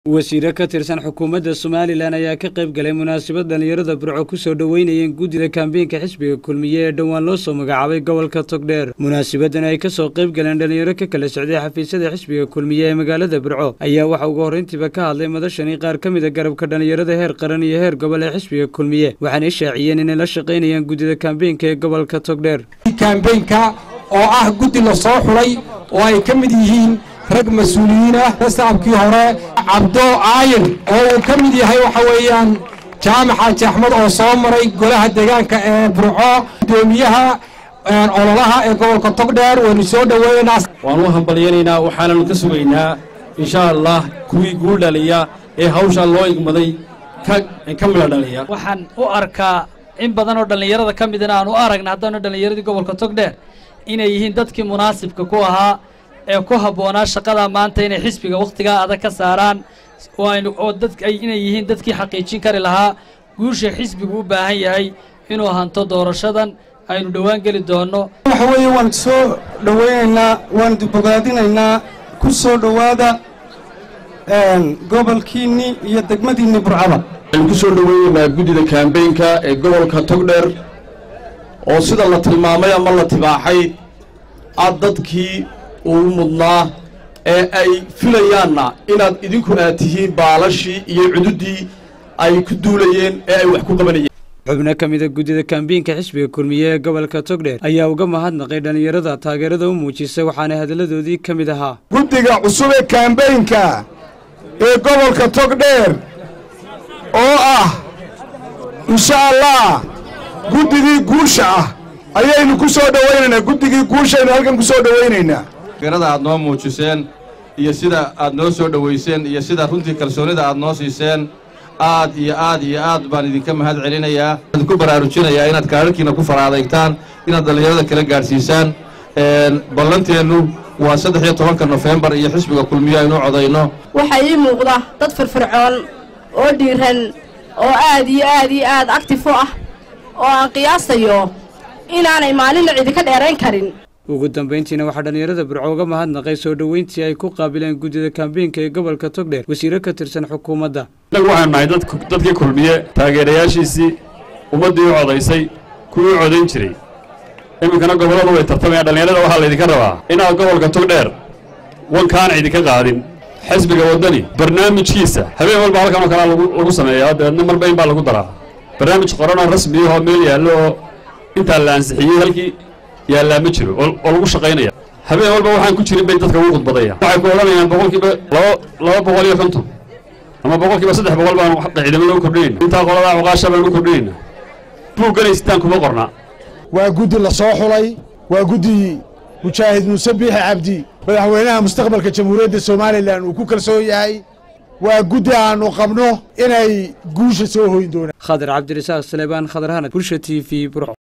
wasiire ka tirsan xukuumadda somalilan ayaa ka qayb galay munaasabad dhallinyarada burco ku soo dhoweynayeen guddida kambeynka xisbiga kulmiye ee dhowaan loo soo magacaabay gobolka togdheer munaasabadan ay ka soo qayb galeen dhallinyaro ka kala socday xafiisyada xisbiga kulmiye ee magaalada burco ayaa waxa ugu horrayntiiba ka hadlay madashani qaar ka mida garabka dhallinyarada heer qaran iyo heer gobol ee xisbiga kulmiye waxaana ishaaciyeen inay la shaqaynayaan guddida kambeynka ee gobolka togdheer kambeynka oo ah guddi la soo xulay oo ay ka mid yihiin rag mas-uuliyiin ah sacabkii hore cabdo aayin oo uu ka mid yahay waxa weeyaan jaamac xaaji axmed oo soo maray golaha deegaanka ee burco gudoomiyaha ololaha ee gobolka togdheer waynu soo dhoweeynaa waan u hambalyanaynaa waxaananu ka sugaynaa insha allah kuwii guul dhaliya ee hawshaa loo igmaday ka midha dhaliya waxaan u arkaa in badan oo dhallinyarada ka midana aan u aragna haddana dhallinyaradii gobolka togdheer inay yihiin dadkii munaasibka ku ahaa ee ku habboonaa shaqada maanta inay xisbiga wakhtigaa adag ka saaraan oo inay yihiin dadkii xaqiijin kari lahaa guusha xisbigu u baahan yahay inuu hanto doorashadan aynu dhowaan geli doonno waxa weeye waan soo dhowaynaynaa waan bogaadinaynaa ku soo dhowaada gobolkiinni iyo degmadiinni burcaba waxaynu ku soo dhoweynaynaa guddida kaambeynka ee gobolka togdheer oo sida la tilmaamay ama la tibaaxay aad dadkii uu mudnaa ee ay filayaanna inaad idinku aad tihiin baalashii iyo cududdii ay ku duulayeen ee ay wax ku qabanayeen xubno ka mida guddida kambeynka xisbiga kulmiye ee gobolka togdheer ayaa uga mahadnaqay dhallinyarada taageerada u muujisay waxaana hadalladoodii ka mid ahaa guddiga cusub ee kambeynka ee gobolka togdheer oo ah insha allah guddigii guusha ah ayaynu ku soo dhowaynaynaa guddigii guushaynu halkan ku soo dhowaynaynaa taageerada aad noo muujiseen iyo sida aad noo soo dhowayseen iyo sida runtii kalsoonnida aad noo siiseen aad iyo aad iyo aad baan idinka mahad celinayaa idinku baraarujinayaa inaad kaararkiina ku faraadaygtaan inaad dhallinyarada kala gaadhsiisaan ballanteennu waa saddex iyo tobanka nofembar iyo xisbiga kulmiyo aynu codayno waxaa ii muuqda dad firfircoon oo dhiiran oo aad iyo aad iyo aad actif u ah oo aan qiyaasayo inaanay maalinna idinka dheerayn karin ugu dambayntiina waxaa dhallinyarada burco uga mahadnaqay soo dhoweyntii ay ku qaabileen guddida kambeynka ee gobolka togdheer wasiire ka tirsan xukuumadda innagu waxaanu nahay dadkii kulmiye taageerayaashiisii ummaddii u codaysay kuwii u codayn jiray iminkana gobolladu way tartamayaan dhallinyarada waxaa laydinka rabaa inaad gobolka togdheer wankaana idinka qaadin xisbiga waddani barnaamijkiisa habeen walba halkan oo kalea lagu sameeyaa dabeedna marba in baa lagu daraa barnaamij qoranoo rasmiyahoo meel yaallo oo intaa la ansixiyey halkii yaallaa ma jiro oo lagu shaqaynaya habeen walba waxaan ku jirin bay dadka ugu khudbadayaan waxay ku odhanayaan boqolkiiba laba laba boqol iyo konton ama boqolkiiba saddex boqol baanu ciidamada u kordhinayna intaa qoladaa cuqaasha baanu u kordhinayna buugganaysitaan kuma qornaa waa guddi la soo xulay waa guddi mujaahid muuse biixi cabdi madaxweynaha mustaqbalka jamhuuriyadda somalilan uu ku kalsoon yahay waa guddi aannu qabno inay guusha soo hoyn doonaan khadar cabdirasaaq saleebaan khadar hanad bulsha t v burco